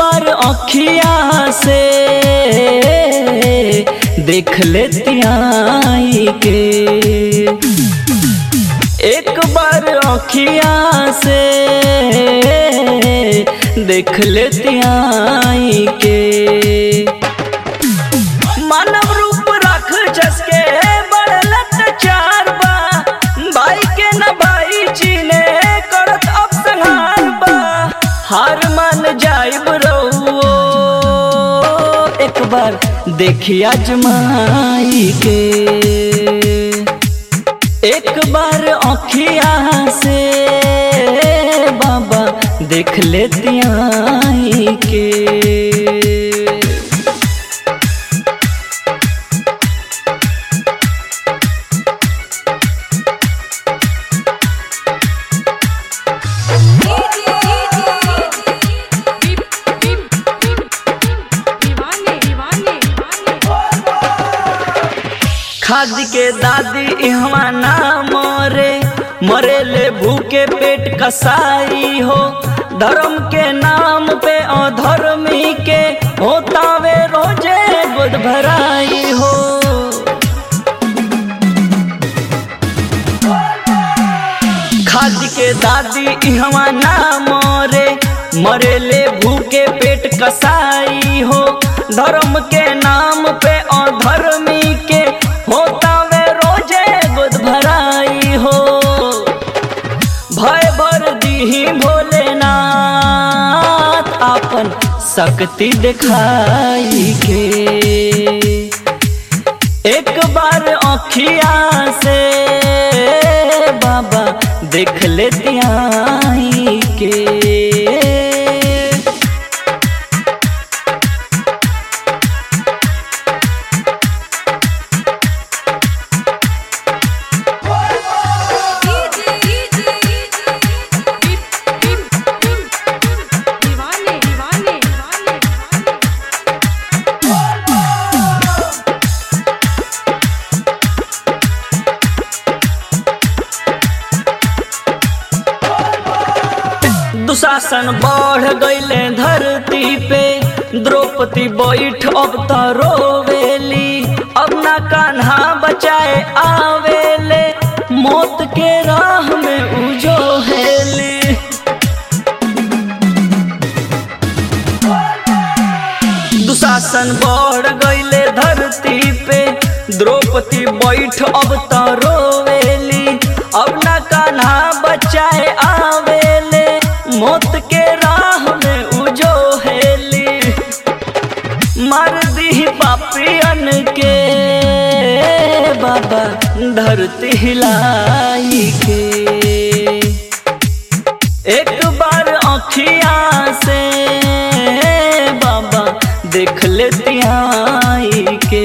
बार अखिया से देख लेती आई के एक बार अखिया से देख लेती आई के मानव रूप रख जसके बढ़लत चार बा भाई के न भाई चीने करत अब संहार बा हार मान जाइब रहुओ एक बार देखिया जमाई के एक बार अखिया से बाबा देख लेती आई के खाद के दादी इहवा ना मरे मरे ले भूखे पेट कसाई हो धर्म के नाम पे अधर्मी के होतावे रोजे बुध भराई हो खाद के दादी इहवा ना मरे मरे ले भूखे पेट कसाई हो धर्म के नाम पे अधर्मी के होता वे रोजे बुध भराई हो भय भर दी भोलेनाथ आपन शक्ति दिखाई के एक बार अखिया से बाबा देख लेती आई के दीवाने दीवाने दुशासन बढ़ गईले धरती पे द्रौपदी बैठ अब त रोवेली अब ना कान्हा बचाए आवेले मौत के राह में उजो हेली दुशासन बढ़ गईले धरती पे द्रौपदी बैठ अब त रोवेली अब ना कान्हा बचाए आवेले मौत के राह में उजो हेली मार दी पापियन के बाबा धरती हिलाई के एक बार अखिया से बाबा देख लेती आई के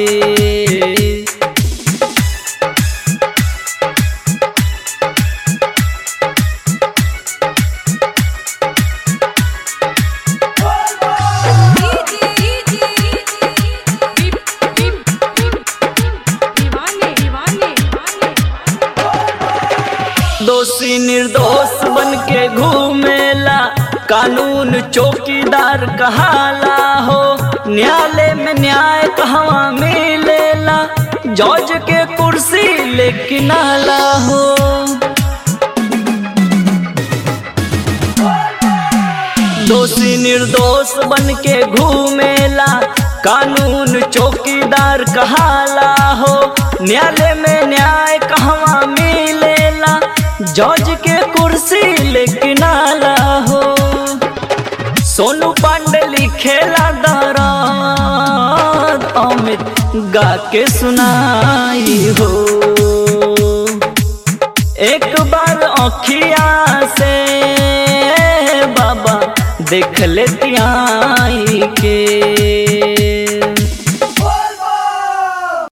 दीवाने दीवाने दोषी निर्दोष बन के घूमेला कानून चौकीदार कहाला हो न्यायालय में न्याय कहवा मिलेला जज के कुर्सी लेकिन आला हो दोषी निर्दोष बन के घूमेला कानून चौकीदार कहाला हो न्यायालय में न्याय कहवा मिलेला जज के कुर्सी लेकिन आला हो सोनू पांडे लिखेला दराद अमित गा के सुनाई हो एक बार अखिया से बाबा देख लेती आई के